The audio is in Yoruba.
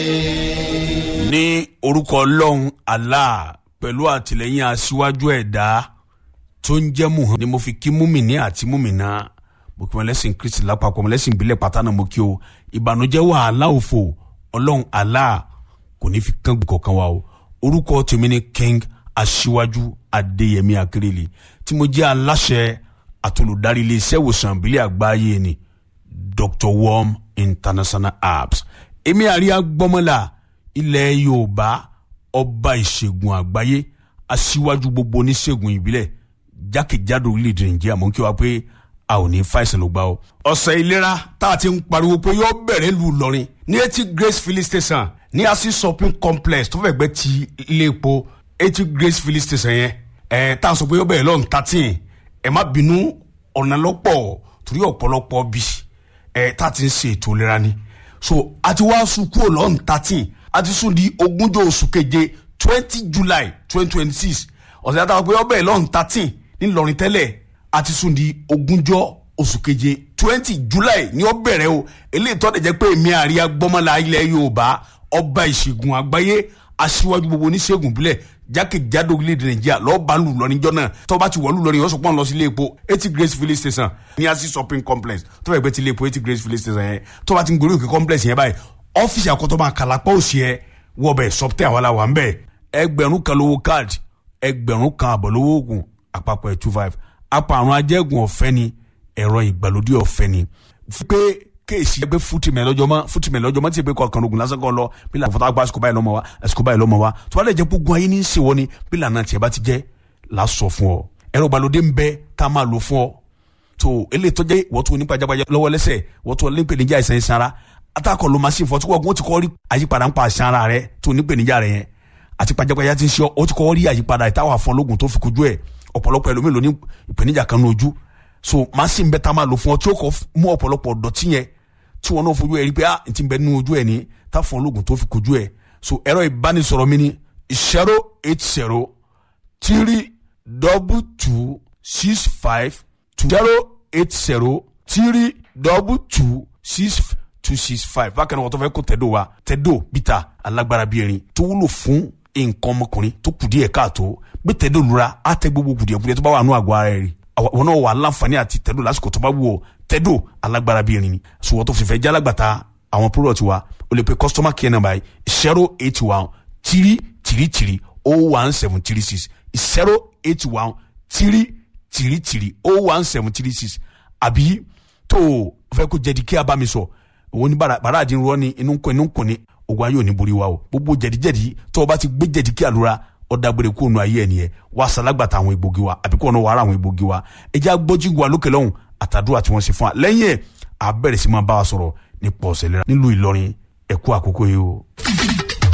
ní orúkọ ọlọ́run allah pẹ̀lú àtìlẹ́yìn aṣíwájú ẹ̀dá tó ń jẹ́ muhan ni mo fi kí múmìnì àti múmìnà mo kí wọn lẹ́sìn kristi lápapọ̀ mo lẹ́sìn ìbílẹ̀ pátánà mo kí o ìbànújẹ́ wàhálà òfò ọlọ́run allah kò ní fi kán kankan wa o orúkọ tèmi ni king aṣíwájú adéyẹmí akérèlé tí mo jẹ́ aláṣẹ àtolùdarí iléeṣẹ́ ìwòsàn ìbílẹ̀ àgbáyé ni dr worm international apps èmi àríyá gbọ́mọ́lá ilẹ̀ yorùbá ọba ìṣègùn àgbáyé aṣíwájú gbogbo oníṣègùn ìbílẹ̀ jákèjádò orílẹ̀-èdè nàìjíríà mọ̀ kí wá pé a ò ní fàìsàn ló gbà o. ọ̀sẹ̀ ìlera tá a ti ń pariwo pé yóò bẹ̀rẹ̀ lù lọ́rin ní etí grace filling station ní asi shopping complex tó fẹ́ gbẹ́ ti ilé epo etí grace filling station yẹn ẹ̀ tá a sọ pé yóò bẹ̀rẹ̀ lọ́run thirteen ẹ̀ má bínú ọ̀nà lọ́pọ̀ torí ọ̀pọ̀lọpọ̀ bí ẹ̀ tá a ti ń ṣe ètò ìlera ni so a ti wá sùn kúrò lọ́run thirteen a ti sùn di ogúnjọ́ oṣù keje twenty july twenty twenty six ọ̀sẹ̀ àtàwọn pé ọbẹ̀ lọ́run thirteen ńìlọrin tẹ́lẹ̀ a ti sùn di ogúnjọ́ oṣù keje twenty july ní ó bẹ̀rẹ̀ o eléyìí tó dẹ̀ jẹ́ pé èmi àríyá gbọ́mọ́lá ilẹ̀ yorùbá ọba ìṣègùn àgbáyé aṣíwájú gbogbo oníṣègùn bílẹ̀ jákèjádò orílẹ̀-èdè nàìjíríà lọ́ọ́ bá lù lọ níjọ́ náà tó bá ti wọ̀ lù lọ ní ọ̀sùn pọ́n lọ sí ilé epo eighty grace filling station ní asi shopping complex tó fẹ́ gbé ti ilé epo eighty grace filling station yẹn tó bá ti ń gorí òkè complex yẹn báyìí ọ́fíìsì àkọ́tọ́ máa kàlápọ̀ òsì ẹ wọ́ bẹ̀ sọ́pítẹ́ àwọn aláwa ń bẹ̀ ẹgbẹ̀rún kan lówó káàdì ẹgbẹ̀rún kan àbọ̀ lówó oògùn àpapọ̀ ẹ̀ two five apàrùn ajẹ́gùn ọ̀fẹ́ ni ẹ̀rọ ìgbàlódé ọ̀fẹ́ ni pé kéèsì ẹgbẹ́ fútìmẹ̀ lọ́jọ́ mọ́ fútìmẹ̀ lọ́jọ́ mọ́ tí ìpè kọ̀ọ̀kan ogun lásán kan lọ bí lànà fọtá gba àsìkò báyìí lọ́mọ wa àsìkò báyìí lọ́mọ wa tó bá lè jẹ́ gbogbo ayé ní í ṣèwọ́ ni bí lànà tiẹ̀ bá ti jẹ́ là á sọ fún ọ ẹ̀rọ ìgbàlódé ń bẹ tá a máa lò fún ọ tó eléyìí tó jẹ́ wọ́n tó nípa jágbájá lọ́wọ́ lẹ́sẹ̀ wọ́n tó nípèníjà ìsàn ìsàn ara atakọ̀ ló máa ṣe fọ́ tí wọ́n ti kọ́ rí àyípadà ń pa àṣà ara rẹ tó nípèníjà rẹ yẹn àti pajápajá ti ń ṣe ọ ti kọ́ rí àyípadà ìtawà fún ológun tó fi kojú ẹ̀ ọ̀pọ̀lọpọ̀ ẹlòmíì ló ní ìpèníjà kan ní ojú so machine bẹ́ẹ̀ tá a máa lò fún ọ tí ó kọ́ mú ọ̀pọ̀lọpọ̀ dọ̀tí yẹn tí wọn náà fojú ẹ rí pé ah n ti bẹ nínú ojú ẹ ní tá fún ológun tó fi kojú ẹ so ẹ̀rọ ìbánisọ̀rọ̀ mi ni zero eight zero three double two six five two zero eight zero three double two six two six five bákan náà wọ́n tó fẹ́ kó tẹ́dọ̀ wa tẹ́dọ̀ bíta alágbára bíi erin tó wúlò fún nǹkan ọmọkùnrin tó kù díẹ̀ káàtó gbé tẹ́dọ̀ lura á tẹ gbogbo kùdìẹ̀kùdìẹ̀ tó bá wà nù àgọ́ ara rẹ̀ rí wọn náà wà láǹfààní àti tẹ́dọ̀ lásìkò tó bá wù ọ́ tẹ́dọ̀ alágbára bíi erin ni sùwọ́n tó fi fẹ́ jálágbàtà àwọn product wa o lè pe customer care number yìí zero eight one three three three oh one seven three six zero eight one three three three oh one seven three six àbí tó o fẹ́ kó jẹ́di kí a bá mi sọ òun ní bàrà àdín rọ ni inú kọ inú kọ ni ogun ayé ò ní borí wa o gbogbo jẹ̀díjẹ̀dí tó o bá ti gbé jẹ̀dí kí àlùra ọ̀dàgbére kó nu ayé ẹ̀ nìyẹn wà sàlágbàtà àwọn egbògi wa àbí kó ọ̀nà wàrà àwọn egbògi wa ẹ jẹ́ agbọ́jú wa lókè lọ́hùn àtàdúrà tí wọ́n ṣe fún wa lẹ́yìn ẹ̀ àbẹ̀rẹ̀ sí máa bá wa sọ̀rọ̀ nípa ọ̀sẹ̀ lẹ́ra nílùú Ìlọrin ẹ̀kú àkókò yìí o.